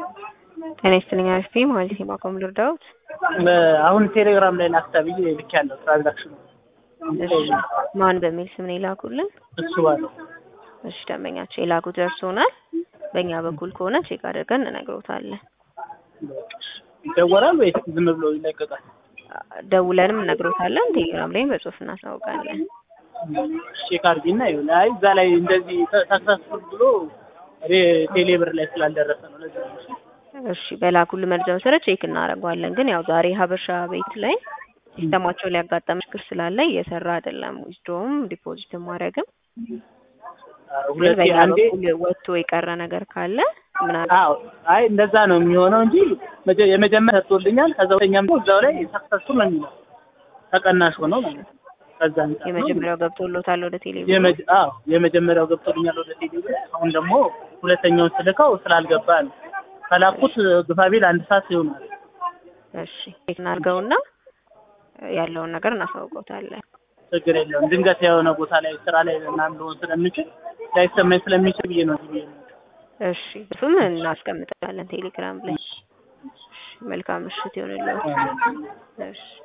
ጤና ይስጥልኝ አሪፍ ነኝ ማለት ነው። ባቆም ልርዳዎት? አሁን ቴሌግራም ላይ ላክታ ብዬ ልክ ያለው ትራንዛክሽኑ እሺ ማን በሚል ስም ነው የላኩልን? እሱ ባለው እሺ ደንበኛቸው የላኩት ደርሶናል። በእኛ በኩል ከሆነ ቼክ አድርገን እንነግሮታለን። ይደወራል ወይስ ዝም ብሎ ይለቀቃል? ደውለንም እነግሮታለን። ቴሌግራም ላይም በጽሁፍ እናሳውቃለን። ቼክ አድርጊና ይሁን። አይ እዛ ላይ እንደዚህ ሰክሰስፉል ብሎ እኔ ቴሌብር ላይ ስላልደረሰ ነው ለዚህ ነው። እሺ በላኩልን መረጃ መሰረት ቼክ እናደርገዋለን። ግን ያው ዛሬ ሀበሻ ቤት ላይ ሲስተማቸው ሊያጋጠም ችግር ስላለ እየሰራ አይደለም። ዊዝድሮውም ዲፖዚትም ማድረግም ግን ሁለቴ በእኛ አንዴ በኩል ወጥቶ የቀረ ነገር ካለ ምናምን አዎ አይ እንደዛ ነው የሚሆነው እንጂ መጀ- የመጀመሪያ ሰጥቶልኛል። ከዛ ሁለተኛም ደግሞ እዛው ላይ ሰክሰስፉል ነው የሚለው ተቀናሽ ሆነው ማለት ነው። ከዛ አንጻር ነው። የመጀመሪያው ገብቶሎታል ወደ ቴሌቪዥን የመጀ- አዎ የመጀመሪያው ገብቶልኛል ወደ ቴሌብር። አሁን ደግሞ ሁለተኛውን ስልከው ስላልገባ ነው ከላኩት ግፋቢል አንድ ሰዓት ይሆናል። እሺ ቼክ እናድርገውና ያለውን ነገር እናሳውቀውታለን። ችግር የለውም። ድንገት የሆነ ቦታ ላይ ስራ ላይ ምናምን ልሆን ስለምችል ላይሰማኝ ስለሚችል ብዬ ነው ብዬ ነው። እሺ እሱም እናስቀምጣለን ቴሌግራም ላይ። እሺ መልካም ምሽት ይሆንልዎት። እሺ